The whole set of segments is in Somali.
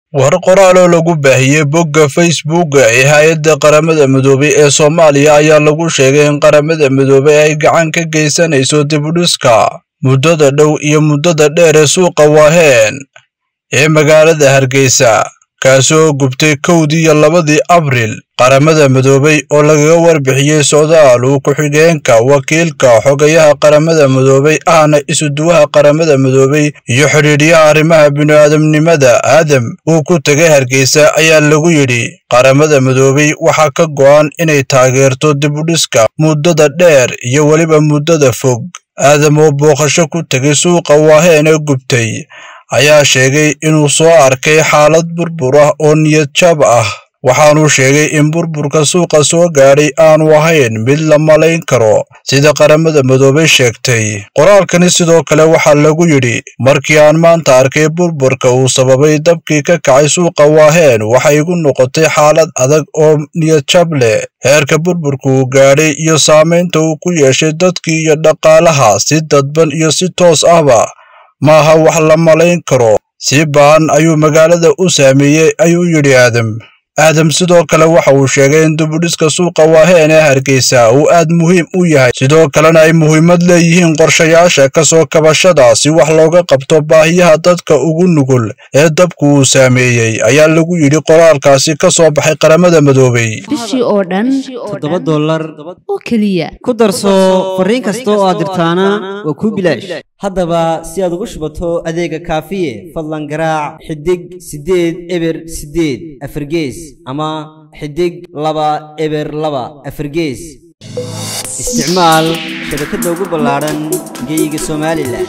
war qoraal oo lagu baahiyey bogga facebooka ee hay-adda qaramada midoobay ee soomaaliya ayaa lagu sheegay in qaramada midoobay ay gacan ka geysanayso dibudhiska muddada dhow iyo muddada dheer ee suuqa waaheen ee magaalada hargeysa kaasi oo gubtay kowdii iyo labadii abril qaramada midoobay oo lagaga warbixiyey socdaal uu ku-xigeenka wakiilka xogayaha qaramada midoobay ahna isuduwaha qaramada midoobay iyo xidhiidhyaha arrimaha bini'aadamnimada aadam uu ku tegay hargeysa ayaa lagu yidhi qaramada midoobay waxaa ka go'an inay taageerto dibudhiska muddada dheer iyo weliba muddada fog aadam oo booqasho ku tegay suuqa waaheen ee gubtay ayaa sheegay inuu soo arkay xaalad burbur ah oo niyad jab ah waxaanuu sheegay in burburka suuqa soo gaadhay aanu ahayn mid la malayn karo sida qaramada midoobay sheegtay qoraalkani sidoo kale waxaa lagu yidhi markii aan maanta arkay burburka uu sababay dabkii ka kacay suuqa waaheen waxay igu noqotay xaalad adag oo niyadjab leh heerka burburka uu gaadhay iyo saamaynta uu ku yeeshay dadkii iyo dhaqaalaha si dadban iyo si toos ahba maaha wax la malayn karo si ba'an ayuu magaalada u saameeyey ayuu yidhi aadam aadam sidoo kale waxa uu sheegay in dibudhiska suuqa waaheen ee hargeysa uu aad muhiim u yahay sidoo kalena ay muhiimad leeyihiin qorshayaasha ka soo kabashada si wax looga qabto baahiyaha dadka ugu nugul ee dabku uu saameeyey ayaa lagu yidhi qoraalkaasi ka soo baxay qaramada midoobay bishii oo dhan toddoba dollar oo keliya ku darso fariin kasta oo aad dirtaana waa kuu bilaash haddaba si aad ugu shubato adeega kaafiye fadlan garaac xidig siddeed eber siddeed afargees ama xidig laba eber laba afargees isticmaal shabakadda ugu ballaadhan geyga somalilan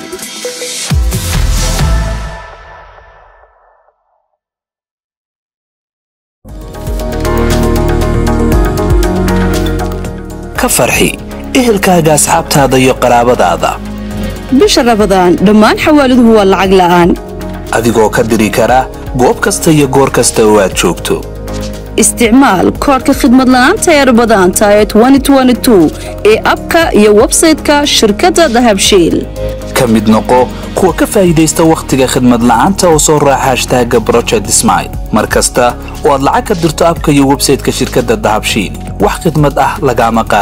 ka farxi ehelkaaga asxaabtaada iyo qaraabadaada bisha rabadaan dhammaan xawaaladuhu waa lacag la'aan adigoo ka diri kara goob kasta iyo goor kasta oo aad joogto isticmaal koodhka khidmad la'aanta ee rabadaanta ee ee abka iyo websayte-ka shirkadda dahabshiil ka mid noqo kuwa ka faa'iidaysta wakhtiga khidmad la'aanta oo soo raaca hashtaaga broject smile mar kasta oo aad lacag ka dirto abka iyo websayte-ka shirkadda dahabshiil wax khidmad ah lagaama qaad